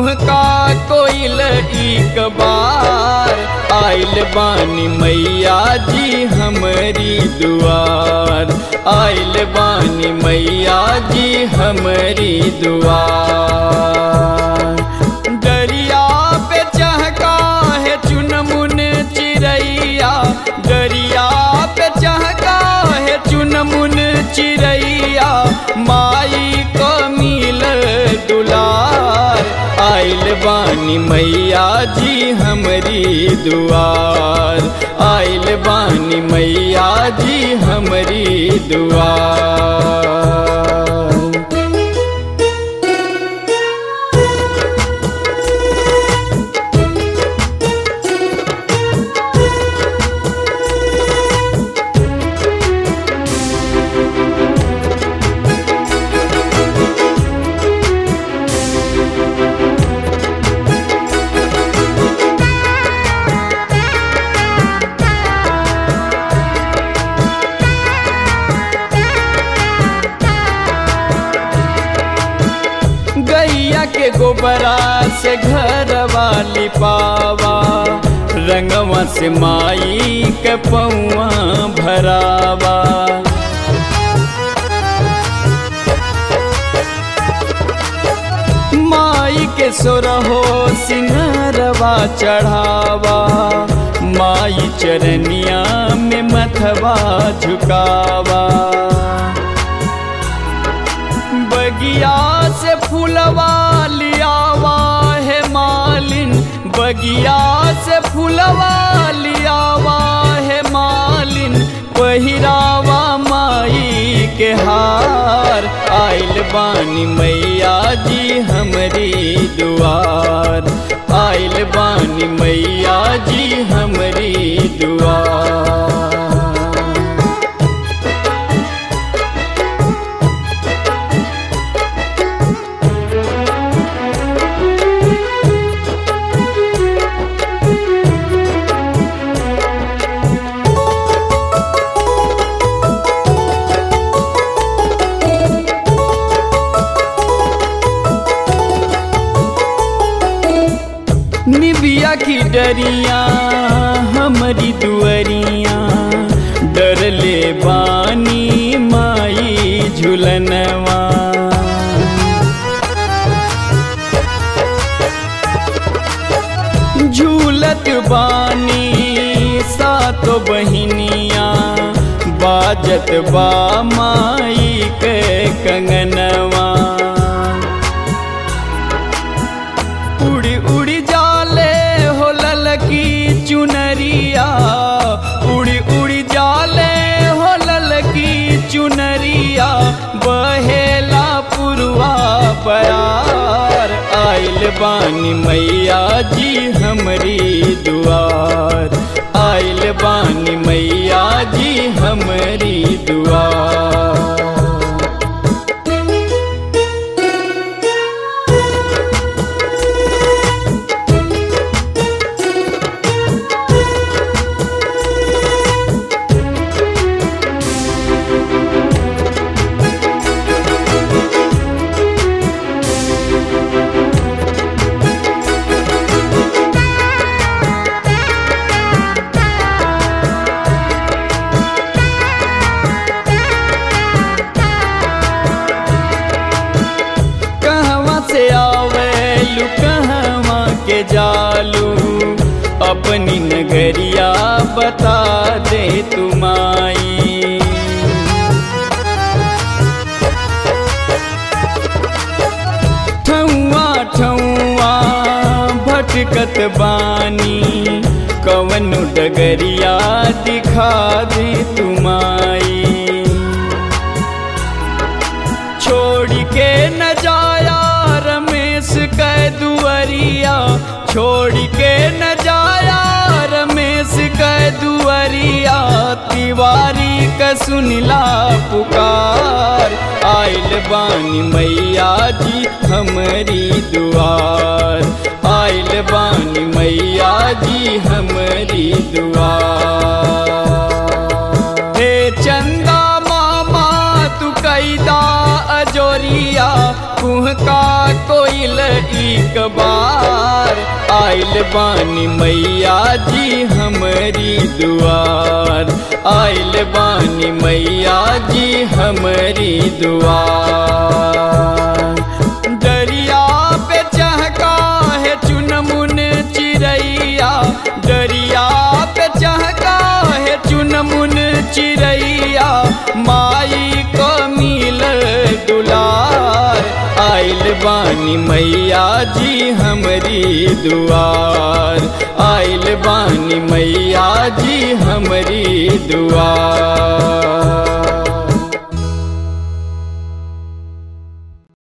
कुहका कोइल एक बार आइल बानी मैया जी हमरी दुआर आइल बानी मैया जी हमरी दुआर दरिया पे चहका है चुनमुन चिड़ैया दरिया पे चहका है चुनमुन चिड़ैया माई को मिल दुलार आइल बानी मैया जी हमरी दुआर आइल बानी मैया जी हमरी दुआर गैया के गोबरा से घर वाली पावा रंगवा से माई के पौआ भरावा माई के सोरहो सिंहरवा चढ़ावा माई चरनिया में मथवा झुकावा बगिया से फूलवा लियावा है मालिन बगिया से फूलवा लियावा है मालिन पहिरावा माई के हार आइल बानी मैया जी हमरी दुआर आइल बानी मैया जी हमरी दुआर निबिया की डरिया हमारी दुअरिया डर ले बानी माई झुलनवा झूलत बानी सातो बहिनिया बाजत बा माई के कंगनवा उड़ी उड़ी जाले हो ललकी चुनरिया उड़ी उड़ी जाले हो ललकी चुनरिया बहेला पुरवा प्यार आइल बानी मैया जी हमरी दुआर आइल बानी मैया जी हमरी दुआर कहवा से आवेलू कहवा के जालू अपनी नगरिया बता दे तुमाई ठौआ ठौआ भटकत बानी कवन डगरिया दिखा दे तुमाई छोड़ के न जाया रमेश कै दुअरिया छोड़ के न जाया रमेश कै दुअरिया तिवारी क सुनिला पुकार आइल बानी मैया जी हमरी दुआर आइल बानी मैया जी हमरी दुआर हे चंदा मामा तू कैदा अजोरिया कुहका कोई मिल एक बार आइल बानी मैया जी हमरी दुआर आइल बानी मैया जी हमरी दुआर दरिया पे चहका है चुनमुन चिड़ैया दरिया पे चहका है चुनमुन चिड़ैया माई को मिल दुलार आइल बानी मैया जी हमरी दुआर आइल बानी मैया जी हमरी दुआर